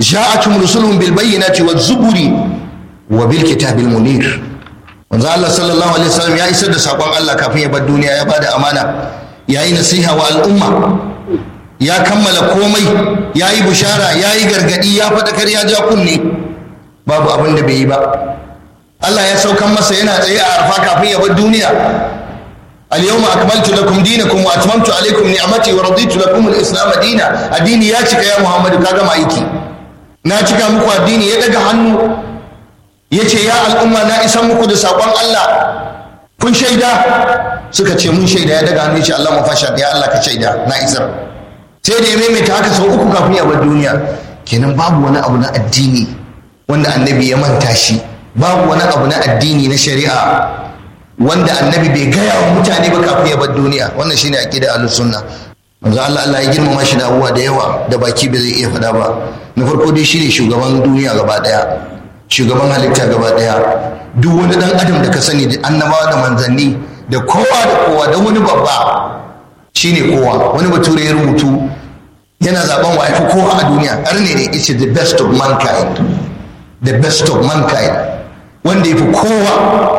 ja'atum rusuluhum bil bayyinati waz zuburi wa bil kitabil munir manzo Allah sallallahu alaihi wasallam ya isar da sakon Allah kafin ya bar duniya ya bada amana yayi nasiha wa al'umma ya kammala komai yayi bushara yayi gargadi ya faɗakar ya ja kunne babu abin da bai yi ba Allah ya saukan masa yana tsaye a arfa kafin ya bar duniya اليوم أكملت لكم دينكم وأتممت عليكم نعمتي ورضيت لكم الإسلام دينا الدين يا cika ya Muhammadu kaga ma aiki na cika muku addini ya daga hannu ya ce ya al'umma na isan muku da saƙon Allah kun shaida suka ce mun shaida ya daga hannu ya ce Allah mafasha ya Allah ka shaida na isar sai da ya maimaita haka sau uku kafin ya bar duniya kenan babu wani abu na addini wanda annabi ya manta shi babu wani abu na addini na shari'a wanda annabi bai gaya wa mutane ba kafin ya bar duniya wannan shine aqida ahlus sunna manzo Allah Allah ya girmama shi da abubuwa da yawa da baki bai zai iya faɗa ba na farko dai shine shugaban duniya gaba daya shugaban halitta gaba daya duk wani dan adam da ka sani da annabawa da manzanni da kowa da kowa da wani babba shine kowa wani bature ya rubutu yana zaben wa yafi kowa a duniya arne ne it's the best of mankind the best of mankind wanda yafi kowa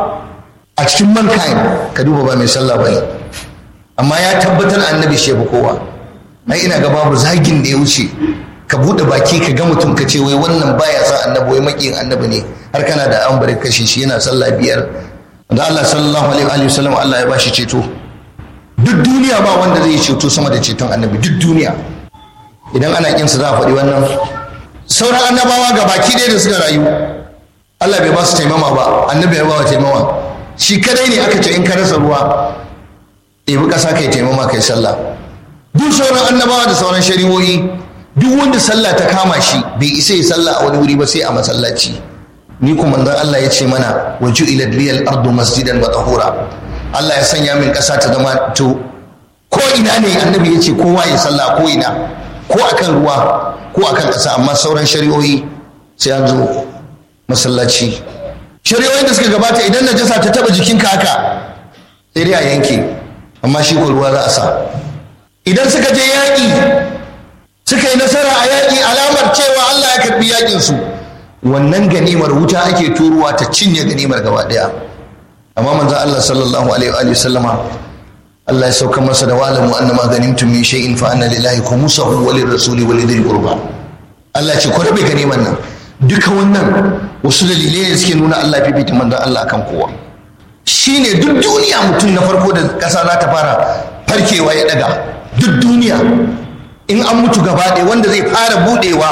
a cikin mankind ka duba ba mai sallah bane amma ya tabbatar annabi shi kowa ai ina ga babu zagin da ya wuce ka bude baki ka ga mutum ka ce wai wannan baya sa annabi wai makiyin annabi ne har kana da an bari kashe shi yana sallah biyar da Allah sallallahu alaihi wa sallam Allah ya bashi ceto duk duniya ba wanda zai ceto sama da ceton annabi duk duniya idan ana kinsa za a faɗi wannan sauran annabawa ga baki ɗaya da suka rayu Allah bai ba su taimama ba annabi ya ba wa taimama shi kadai ne aka ce in ka rasa ruwa ɗebi ƙasa kai taimama kai sallah duk sauran annabawa da sauran shari'o'i duk wanda sallah ta kama shi bai isa ya sallah a wani wuri ba sai a masallaci ni kuma manzon Allah ya ce mana wa ju'ilat liyal ardu masjidan wa tahura Allah ya sanya min ƙasa ta zama to ko ina ne annabi ya ce kowa ya sallah ko ina ko akan ruwa ko akan ƙasa amma sauran shari'o'i sai an zo masallaci shari'o'in da suka gabata idan najasa ta taba jikinka haka sai dai a yanke amma shi ko ruwa za a sa idan suka je yaƙi suka yi nasara a yaƙi alamar cewa Allah ya karbi yaƙin su wannan ganimar wuta ake turuwa ta cinye ganimar gaba ɗaya amma manzon Allah sallallahu alaihi wa sallama Allah ya sauka masa da walamu annama ganimtum min shay'in fa anna lillahi khumsahu wa lirrasuli wa lidhil qurba Allah ya ce ku rabe ganimar nan duka wannan wasu dalilai ne suke nuna Allah fifita manzon Allah akan kowa shine duk duniya mutum na farko da ƙasa za ta fara farkewa ya daga duk duniya in an mutu gaba ɗaya wanda zai fara buɗewa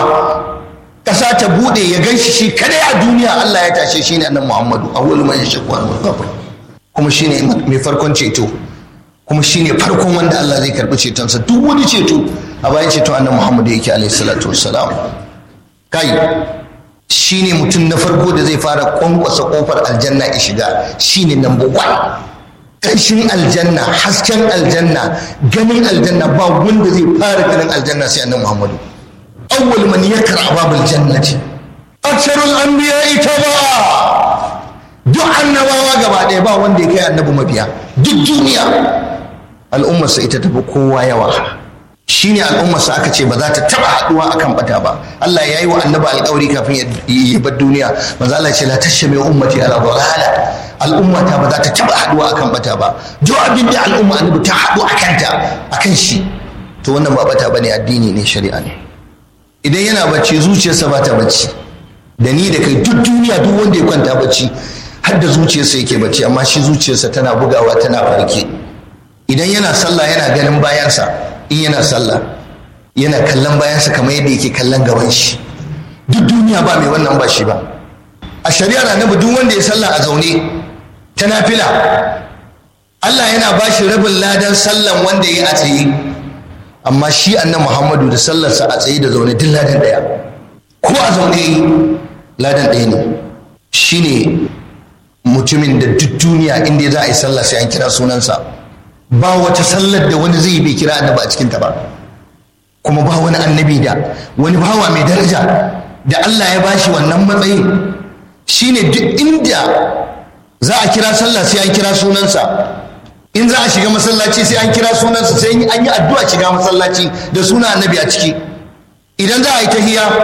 ƙasa ta buɗe ya gan shi shi kadai a duniya Allah ya tashe shi ne annan Muhammadu awwalu man yashaqu al kuma shine mai farkon ceto kuma shine farkon wanda Allah zai karɓi cetonsa duk wani ceto a bayan ceto annan Muhammadu yake alaihi salatu wassalam kai shine mutum na farko da zai fara kwankwasa kofar aljanna ya shiga shine number one ƙanshin aljanna hasken aljanna ganin aljanna ba wanda zai fara ganin aljanna sai annabi muhammadu awwal man yakra babul jannati aksarul anbiya ita ba duk annabawa gaba ɗaya ba wanda ya kai annabi mabiya duk duniya al'ummarsa ita tafi kowa yawa shine al'ummarsa aka ce ba za ta taba haduwa akan bata ba Allah ya yi wa annabi alƙawari kafin ya bar duniya manzo Allah ya ce la tashmi ummati ala dalala al'ummata ba za ta taba haduwa akan bata ba duk abin da al'umma annabi ta hadu akan ta akan shi to wannan ba bata bane addini ne shari'a ne idan yana bacci zuciyarsa ba ta bacci da ni da kai duk duniya duk wanda ya kwanta bacci har da zuciyarsa yake bacci amma shi zuciyarsa tana bugawa tana farke idan yana sallah yana ganin bayansa in yana sallah yana kallon bayansa kamar yadda yake kallon gaban shi duk duniya ba mai wannan ba shi ba a shari'ar annabi duk wanda ya sallah a zaune ta nafila Allah yana ba shi rabin ladan sallan wanda ya a tsaye amma shi annan Muhammadu da sallarsa a tsaye da zaune duk ladan ɗaya ko a zaune ladan ɗaya ne shine mutumin da duk duniya inda za a yi sallah sai an kira sunansa ba wata sallar da wani zai bai kira annabi a cikinta ba kuma ba wani annabi da wani bawa mai daraja da Allah ya bashi wannan matsayin shine duk inda za a kira sallah sai an kira sunansa in za a shiga masallaci sai an kira sunansa sai an yi addu'a shiga masallaci da suna annabi a ciki idan za a yi tahiya